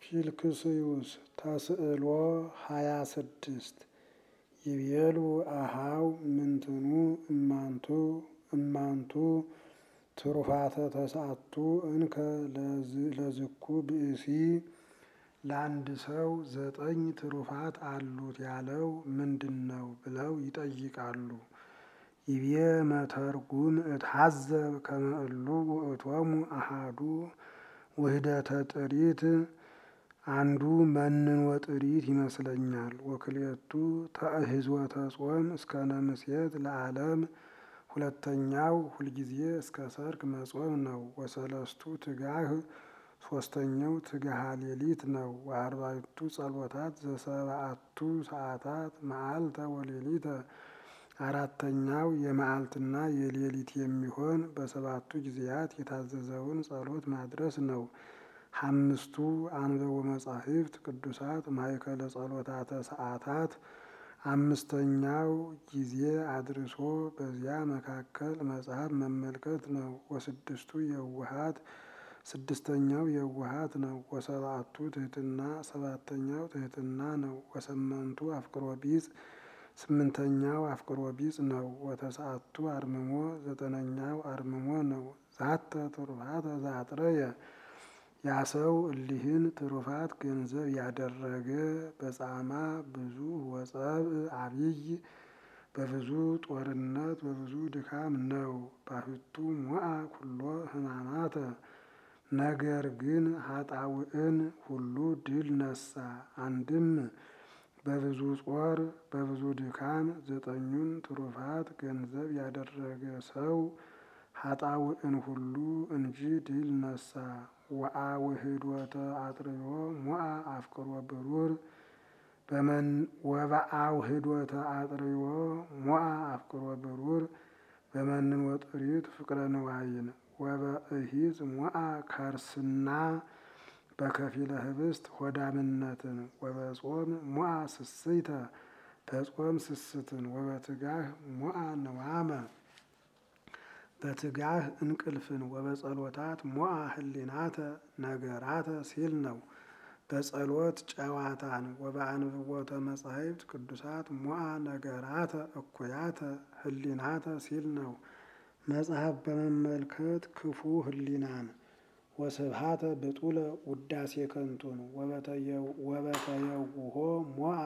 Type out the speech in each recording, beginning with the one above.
ፊልክስዩስ ተስዕሎ ሃያ ስድስት ይቤሉ አሃው ምንትኑ እማንቱ እማንቱ ትሩፋተ ተስዓቱ እንከ ለዝኩ ብእሲ ለአንድ ሰው ዘጠኝ ትሩፋት አሉት ያለው ምንድን ነው ብለው ይጠይቃሉ። ይቤ መተርጉም እትሐዘብ ከመ እሉ ውእቶሙ አሃዱ ውህደተ ጥሪት አንዱ መንኖ ጥሪት ይመስለኛል። ወክልኤቱ ተእህዝወተ ጾም እስከ ነምሴት ለዓለም ሁለተኛው ሁልጊዜ እስከ ሰርክ መጾም ነው። ወሰለስቱ ትጋህ ሶስተኛው ትግሃ ሌሊት ነው። ወአርባዕቱ ጸሎታት ዘሰብዓቱ ሰዓታት መዓልተ ወሌሊተ አራተኛው የመዓልትና የሌሊት የሚሆን በሰባቱ ጊዜያት የታዘዘውን ጸሎት ማድረስ ነው። አምስቱ አንበቦ መጻሕፍት ቅዱሳት ማእከለ ጸሎታተ ሰዓታት አምስተኛው ጊዜ አድርሶ በዚያ መካከል መጽሐፍ መመልከት ነው። ወስድስቱ የዋሃት ስድስተኛው የዋሃት ነው። ወሰብዓቱ ትሕትና ሰባተኛው ትሕትና ነው። ወሰመንቱ አፍቅሮ ቢጽ ስምንተኛው አፍቅሮ ቢጽ ነው። ወተስዓቱ አርምሞ ዘጠነኛው አርምሞ ነው። ዛተ ትሩፋተ ዘአጥረየ ያ ሰው እሊህን ትሩፋት ገንዘብ ያደረገ በጻማ ብዙ ወጸብእ አብይ በብዙ ጦርነት በብዙ ድካም ነው። ባሕቱ ሞአ ኩሎ ሕማማተ ነገር ግን ኃጣውእን ሁሉ ድል ነሳ። አንድም በብዙ ጾር በብዙ ድካም ዘጠኙን ትሩፋት ገንዘብ ያደረገ ሰው ኃጣውእን ሁሉ እንጂ ድል ነሳ። ወአውህዶተ አጥርዮ ሞአ አፍቅሮ ብሩር ወበአውህዶተ አጥርዮ ሞአ አፍቅሮ ብሩር በመንን ወጥሪት ፍቅረ ንዋይን ወበእሂዝ ሞአ ከርስና በከፊለ ህብስት ሆዳምነትን ወበጾም ሞአ ስስይተ በጾም ስስትን ወበትጋህ ሞአ ንዋመ በትጋህ እንቅልፍን ወበጸሎታት ሞአ ህሊናተ ነገራተ ሲል ነው። በጸሎት ጨዋታን ወበአንብቦተ መጻሕፍት ቅዱሳት ሞአ ነገራተ እኩያተ ህሊናተ ሲል ነው። መጽሐፍ በመመልከት ክፉ ህሊናን ወስብሃተ ብጡለ ውዳሴ ከንቱን ወበተየውሆ ሞአ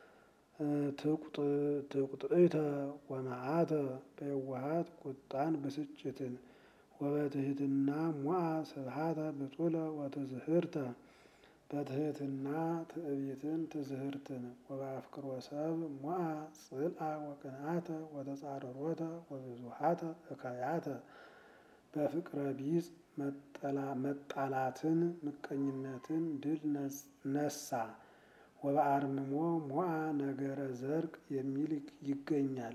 ትቁጥእተ ወመዓተ በየዋሃት ቁጣን ብስጭትን ወበትህትና ሞአ ስብሃተ ብጡለ ወትዝህርተ በትህትና ትዕቢትን ትዝህርትን ወበአፍቅሮ ሰብ ሞአ ጽልአ ወቅንአተ ወተጻረሮተ ወብዙሃተ እካያተ በፍቅረ ቢጽ መጣላትን ምቀኝነትን ድል ነሳ። ወበአርምሞ ሞአ ነገረ ዘርቅ የሚል ይገኛል።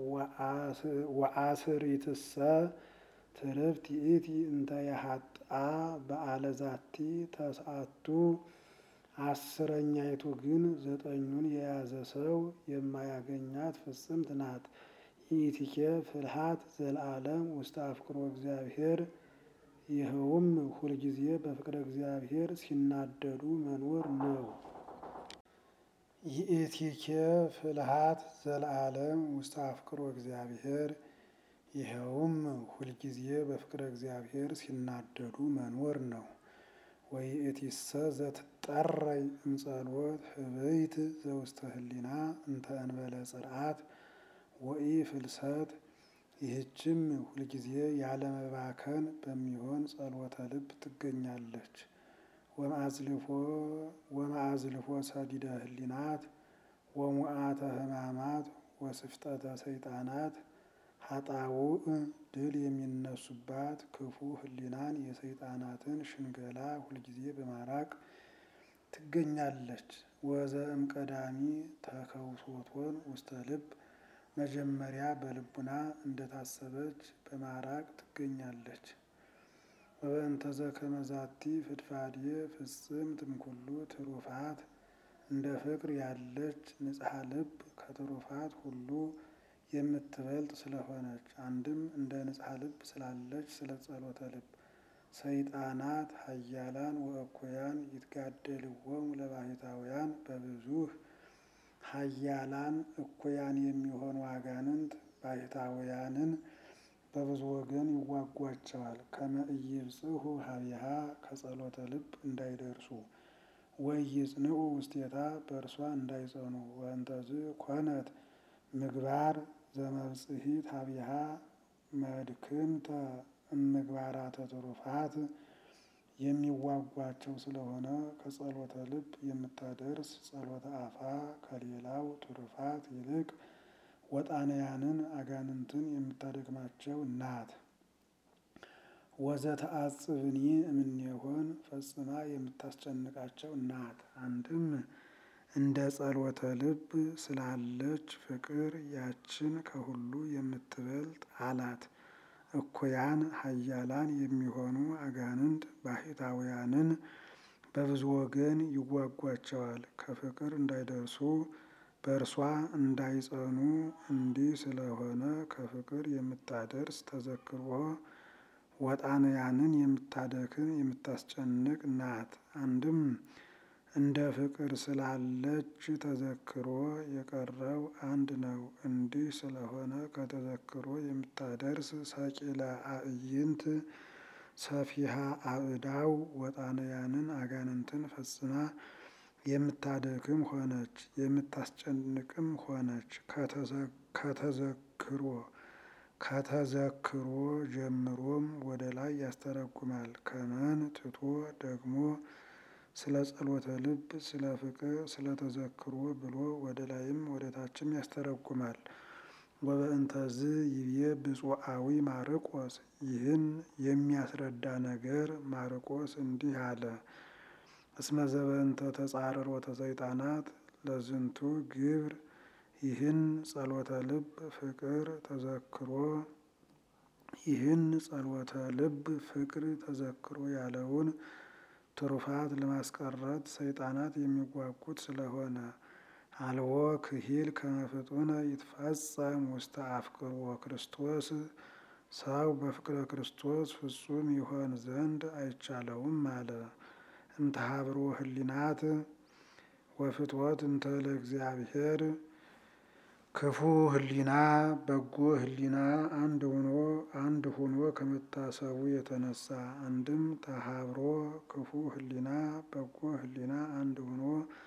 ወአስሪትሰ ትርፍት ይእቲ እንተ የሀጥአ በዓለ ዛቲ ተስዓቱ አስረኛይቱ ግን ዘጠኙን የያዘ ሰው የማያገኛት ፍጽምት ናት። ይእቲኬ ፍልሃት ዘለዓለም ውስተ አፍቅሮ እግዚአብሔር ይኸውም ሁልጊዜ በፍቅረ እግዚአብሔር ሲናደዱ መኖር ነው። ይእቲኬ ፍልሃት ዘለዓለም ውስተ አፍቅሮ እግዚአብሔር ይኸውም ሁልጊዜ በፍቅረ እግዚአብሔር ሲናደዱ መኖር ነው። ወይእቲሰ ዘትጠረይ እምጸሎት ህበይት ዘውስተ ህሊና እንተ እንበለ ጽርዓት ወኢ ፍልሰት ይህችም ሁልጊዜ ያለመባከን በሚሆን ጸሎተ ልብ ትገኛለች። ወማአዝልፎ ሰዲደ ህሊናት ወሙዓተ ህማማት ወስፍጠተ ሰይጣናት ሀጣውእ ድል የሚነሱባት ክፉ ህሊናን የሰይጣናትን ሽንገላ ሁልጊዜ በማራቅ ትገኛለች። ወዘእም ቀዳሚ ተከውሶቶን ውስተ ልብ መጀመሪያ በልቡና እንደታሰበች በማራቅ ትገኛለች። ወበእንተ ዘከመ ዛቲ ፍድፋድየ ፍጽምት እምኩሉ ትሩፋት እንደ ፍቅር ያለች ንጽሐ ልብ ከትሩፋት ሁሉ የምትበልጥ ስለሆነች አንድም እንደ ንጽሐ ልብ ስላለች ስለ ጸሎተ ልብ ሰይጣናት ኃያላን ወእኩያን ይትጋደልዎሙ ለባሕታውያን በብዙህ ኃያላን እኩያን የሚሆኑ አጋንንት ባሕታውያንን በብዙ ወገን ይዋጓቸዋል። ከመ ኢይብጽሑ ሀቢሃ ከጸሎተ ልብ እንዳይደርሱ ወኢይጽንዑ ውስቴታ በእርሷ እንዳይጸኑ ወእንተዝ ኮነት ምግባር ዘመብጽሒት ሀቢሃ መድክምተ እምግባራተ ትሩፋት የሚዋጓቸው ስለሆነ ከጸሎተ ልብ የምታደርስ ጸሎተ አፋ ከሌላው ትሩፋት ይልቅ ወጣንያንን አጋንንትን የምታደክማቸው ናት። ወዘተአጽብኒ እምኔሆን ፈጽማ የምታስጨንቃቸው ናት። አንድም እንደ ጸሎተ ልብ ስላለች ፍቅር ያችን ከሁሉ የምትበልጥ አላት። እኩያን ኃያላን የሚሆኑ አጋንንት ባሕታውያንን በብዙ ወገን ይዋጓቸዋል። ከፍቅር እንዳይደርሱ በእርሷ እንዳይጸኑ እንዲህ ስለሆነ ከፍቅር የምታደርስ ተዘክሮ ወጣንያንን የምታደክም የምታስጨንቅ ናት። አንድም እንደ ፍቅር ስላለች ተዘክሮ የቀረው አንድ ነው። እንዲህ ስለሆነ ከተዘክሮ የምታደርስ ሰቂለ አዕይንት ሰፊሃ አእዳው ወጣንያንን አጋንንትን ፈጽማ የምታደክም ሆነች የምታስጨንቅም ሆነች። ከተዘክሮ ከተዘክሮ ጀምሮም ወደ ላይ ያስተረጉማል። ከመን ትቶ ደግሞ ስለ ጸሎተ ልብ ስለ ፍቅር ስለ ተዘክሮ ብሎ ወደ ላይም ወደ ታችም ያስተረጉማል። ወበእንተዝ ይብዬ ብፁዓዊ ማርቆስ ይህን የሚያስረዳ ነገር ማርቆስ እንዲህ አለ። እስመ ዘበእንተ ተጻረሮተ ሰይጣናት ለዝንቱ ግብር ይህን ጸሎተ ልብ ፍቅር ተዘክሮ ይህን ጸሎተ ልብ ፍቅር ተዘክሮ ያለውን ትሩፋት ለማስቀረት ሰይጣናት የሚጓጉት ስለሆነ አልቦ ክሂል ከመፍጡነ ይትፈጸም ውስተ አፍቅሮ ክርስቶስ ሰው በፍቅረ ክርስቶስ ፍጹም ይሆን ዘንድ አይቻለውም አለ። እምተሀብሮ ህሊናት ወፍትወት እንተ ለእግዚአብሔር ክፉ ህሊና በጎ ህሊና አንድ ሆኖ አንድ ሆኖ ከመታሰቡ የተነሳ አንድም ተሀብሮ ክፉ ህሊና በጎ ህሊና አንድ ሆኖ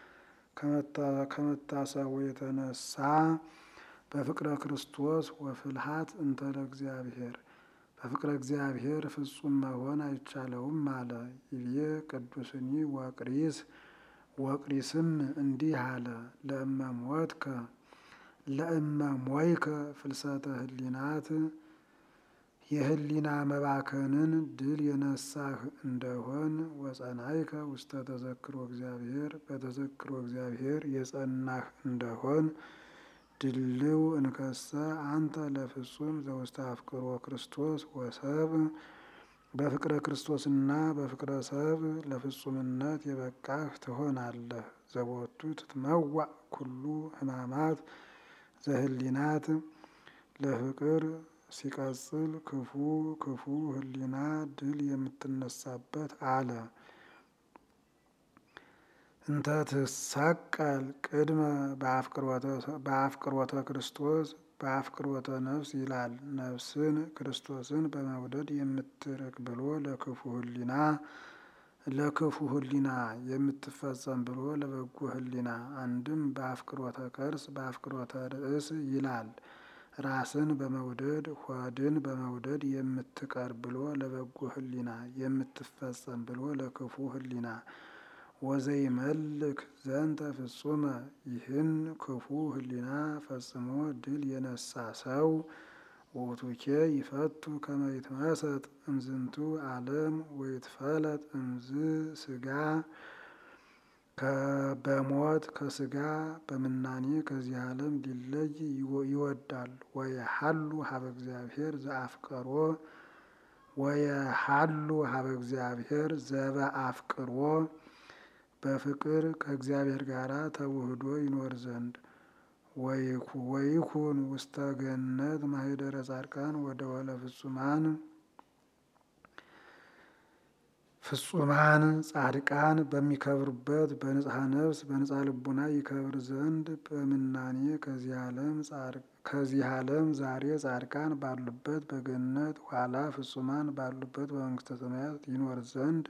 ከመታሰቡ የተነሳ በፍቅረ ክርስቶስ ወፍልሃት እንተ ለእግዚአብሔር በፍቅረ እግዚአብሔር ፍጹም መሆን አይቻለውም አለ። ይብዬ ቅዱስኒ ወቅሪስ ወቅሪስም እንዲህ አለ። ለእመሞትከ ለእመሞይከ ፍልሰተ ህሊናት የህሊና መባከንን ድል የነሳህ እንደሆን ወጸናይከ ውስተ ተዘክሮ እግዚአብሔር በተዘክሮ እግዚአብሔር የጸናህ እንደሆን ድልው እንከሰ አንተ ለፍጹም ዘውስተ አፍቅሮ ክርስቶስ ወሰብ በፍቅረ ክርስቶስና በፍቅረ ሰብ ለፍጹምነት የበቃህ ትሆናለህ። ዘቦቱ ትትመዋዕ ኩሉ ህማማት ዘህሊናት ለፍቅር ሲቀጽል ክፉ ክፉ ህሊና ድል የምትነሳበት አለ። እንተ ትሰቀል ቅድመ በአፍቅሮተ ክርስቶስ በአፍቅሮተ ነፍስ ይላል። ነፍስን ክርስቶስን በመውደድ የምትርቅ ብሎ ለክፉ ህሊና ለክፉ ህሊና የምትፈጸም ብሎ ለበጎ ህሊና አንድም በአፍቅሮተ ከርስ በአፍቅሮተ ርእስ ይላል። ራስን በመውደድ ሆድን በመውደድ የምትቀር ብሎ ለበጎ ህሊና የምትፈጸም ብሎ ለክፉ ህሊና ወዘይመልክ ዘንተ ፍጹመ ይህን ክፉ ህሊና ፈጽሞ ድል የነሳ ሰው ውእቱኬ ይፈቱ ከመ ይትመሰጥ እምዝንቱ ዓለም ወይትፈለጥ እምዝ ስጋ በሞት ከስጋ በምናኔ ከዚህ ዓለም ሊለይ ይወዳል። ወየሀሉ ሀበ እግዚአብሔር ዘአፍቀሮ ወየሀሉ ሀበ እግዚአብሔር ዘበአፍቅሮ በፍቅር ከእግዚአብሔር ጋር ተውህዶ ይኖር ዘንድ ወይኩን ውስተ ገነት ማኅደረ ጻድቃን ወደ ወለ ፍጹማን ፍጹማን ጻድቃን በሚከብሩበት በንጽሐ ነፍስ በንጽሐ ልቡና ይከብር ዘንድ በምናኔ ከዚህ ዓለም ዛሬ ጻድቃን ባሉበት በገነት ኋላ ፍጹማን ባሉበት በመንግስተ ሰማያት ይኖር ዘንድ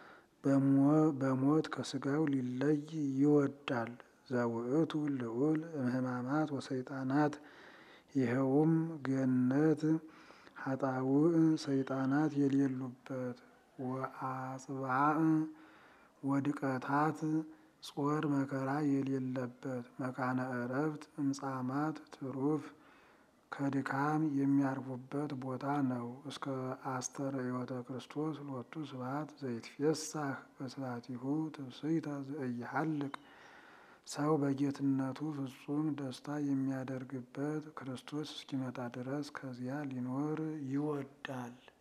በሞት ከስጋው ሊለይ ይወዳል። ዘውእቱ ልዑል እምህማማት ወሰይጣናት ይኸውም ገነት ሀጣውእ ሰይጣናት የሌሉበት ወአጽባእ ወድቀታት ጾር መከራ የሌለበት መካነ ዕረፍት እምጻማት ትሩፍ ከድካም የሚያርፉበት ቦታ ነው። እስከ አስተርእዮተ ክርስቶስ ሎቱ ስብሐት ዘይትፌሳህ በስብሐቲሁ ትብስይተ ዘኢይሐልቅ ሰው በጌትነቱ ፍጹም ደስታ የሚያደርግበት ክርስቶስ እስኪመጣ ድረስ ከዚያ ሊኖር ይወዳል።